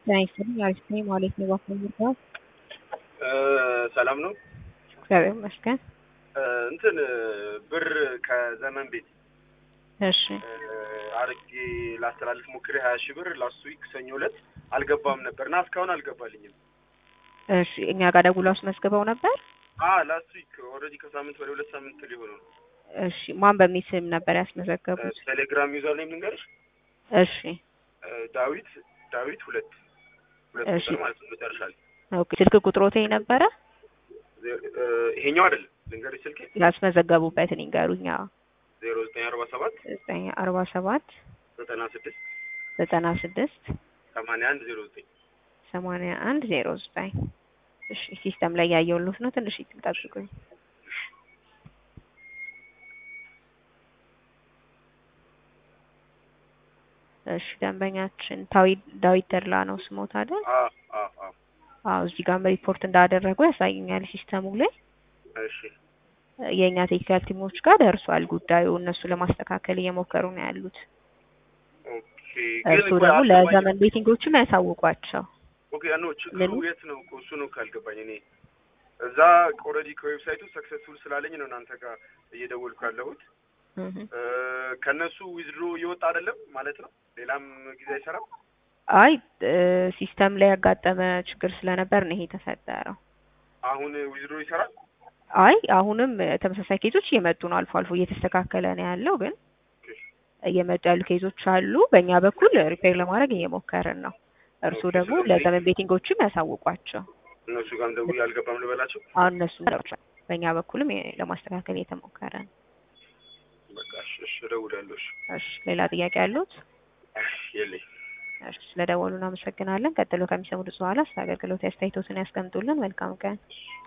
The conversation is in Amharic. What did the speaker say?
ጤና ይስጥልኝ አሪፍ ነኝ ማለት ነው። እባክዎ ምርጫው ሰላም ነው። እግዚአብሔር ይመስገን። እንትን ብር ከዘመን ቤት እሺ አርጌ ላስተላልፍ ሞክሬ ሀያ ሺህ ብር ላስት ዊክ ሰኞ ዕለት አልገባም ነበር እና እስካሁን አልገባልኝም። እሺ እኛ ጋር ደውለው አስመዝግበው ነበር። አ ላስት ዊክ ኦልሬዲ ከሳምንት ወደ ሁለት ሳምንት ሊሆኑ ነው። እሺ ማን በሚል ስም ነበር ያስመዘገቡት? ቴሌግራም ዩዘር ኔም ልንገርሽ፣ እሺ ዳዊት ዳዊት ሁለት ሁለት እሺ። ቁጥር ማለት ነው መጨረሻ ላይ ኦኬ ስልክ ቁጥሮት ነበረ ዜ- እ፣ ይሄኛው አይደለም ልንገርሽ ስልኬ ያስመዘገቡበትን ይንገሩኛ። ዜሮ ዘጠኝ አርባ ሰባት ዘጠኝ አርባ ሰባት ዘጠና ስድስት ዘጠና ስድስት ሰማንያ አንድ ዜሮ ዘጠኝ ሰማንያ አንድ ዜሮ ዘጠኝ እሺ ሲስተም ላይ ያየሁልዎት ነው። ትንሽ ይጠብቁኝ። እሺ ደንበኛችን ታዊ- ዳዊት ተድላ ነው ስሞት አይደል? አ አ አ አዎ እዚህ ጋርም ሪፖርት እንዳደረጉ ያሳየኛል ሲስተሙ ላይ። እሺ የእኛ ቴክኒካል ቲሞች ጋር ደርሷል ጉዳዩ። እነሱ ለማስተካከል እየሞከሩ ነው ያሉት። ኦኬ እርሱ ግን ደግሞ አልገባኝም። ለዘመን ቤቲንጎችም ያሳውቋቸው። ኦኬ ኖ ችግሩ ምኑ? የት ነው እኮ እሱ ነው ካልገባኝ እኔ እዛ ኦልሬዲ ከዌብሳይቱ ሰክሰስፉል ስላለኝ ነው እናንተ ጋር እየደወልኩ ያለሁት እህ። እ፣ ከእነሱ ዊዝድሮ እየወጣ አይደለም ማለት ነው ሌላም ጊዜ አይሰራም አይ እ፣ ሲስተም ላይ ያጋጠመ ችግር ስለነበር ነው ይሄ የተፈጠረው። አሁን ዊዝድሮ ይሰራል አይ አሁንም እ፣ ተመሳሳይ ኬዞች እየመጡ ነው። አልፎ አልፎ እየተስተካከለ ነው ያለው፣ ግን እየመጡ ያሉ ኬዞች አሉ። በእኛ በኩል ሪፔር ለማድረግ እየሞከርን ነው። እርሱ ኦኬ፣ ደግሞ ስለዚህ- ለዘመን ቤቲንጎችም ያሳውቋቸው። እነሱ ጋርም ደውዬ አልገባም ልበላቸው አሁን እነሱ በእኛ በኩልም የ- ለማስተካከል እየተሞከረ ነው። በቃ እሺ እሺ እደውላለሁ እሺ እሺ ሌላ ጥያቄ ያሉት? የለኝም እሺ ስለደወሉ እናመሰግናለን። ቀጥሎ ከሚሰሙት በኋላ ስለ አገልግሎት አስተያየቶትን ያስቀምጡልን። መልካም ቀን።